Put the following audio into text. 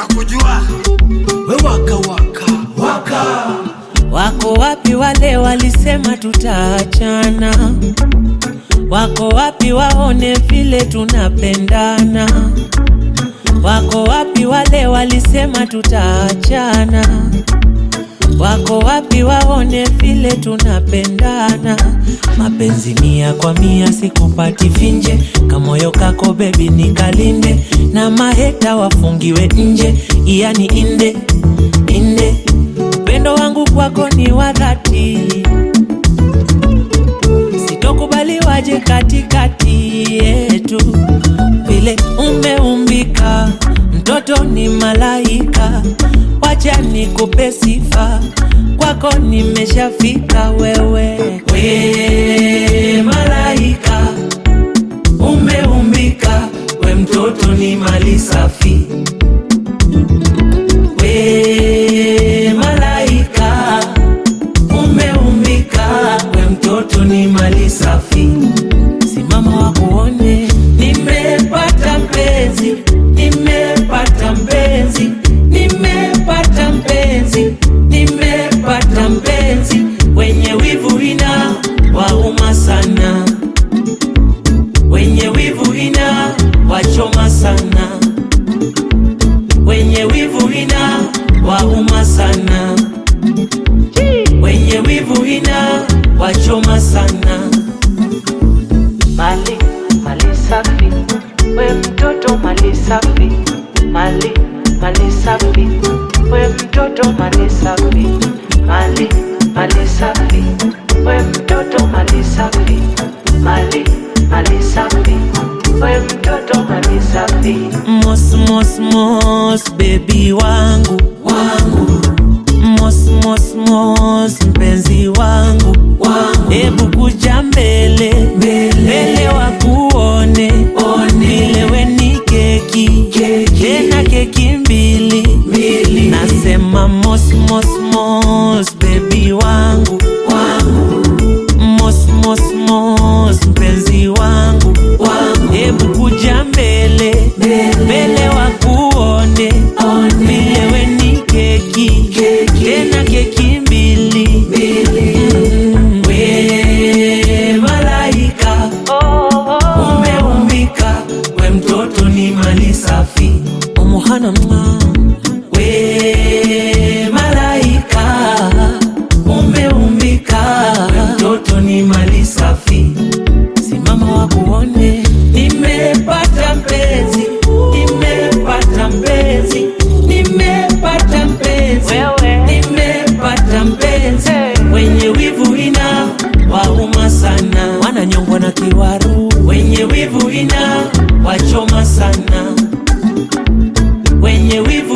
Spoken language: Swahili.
kujua we waka waka waka Wako wapi wale walisema tutaachana? Wako wapi waone vile tunapendana? Wako wapi wale walisema tutaachana? Wako wapi waone vile tunapendana? Mapenzi mia kwa mia sikupati finje, kamoyo kako bebi nikalinde, na maheta wafungiwe nje, yani inde inde. Upendo wangu kwako ni wa dhati, sitokubali waje katikati yetu, vile umeumbika, mtoto ni malaika, wacha nikupe sifa, kwako nimeshafika wewe, we malaika umeumbika, we mtoto ni mali safi we malaika umeumbika, we mtoto ni mali safi. Simama wakuone, nimepata mpenzi, nimepata mpenzi, nimepata mpenzi, nimepata mpenzi, wenye wivu ina wauma sana, wenye wivu ina wachoma sana wenye wivu ina wauma sana, wenye wivu ina wachoma sana. Mali mali safi, we mtoto mali safi, mali mali safi, we mtoto mali safi, mali mali safi, we mtoto mali safi, mali mali safi, we mtoto mali safi. Mos mos mos baby wangu wangu mos mos mos mpenzi wangu wangu, hebu kuja mbele mbele wakuone vile we ni keki tena keki mbili nasema mos mos mos baby wangu wangu mos mos mos mpenzi wangu wangu, hebu kuja mbele mbele wakuone vile we ni keki tena keki mbili Mm. we malaika umeumbika, we mtoto ni mali safi umuhana mwa we malaika umeumbika, we mtoto ni mali safi simama wakuone, nimepata mpenzi, nimepata mpenzi, nimepata mpenzi, nimepata mpenzi, wenye wivu ina wauma sana, wananyongwa na kiwaru, wenye wivu ina wachoma sana, wenye wivu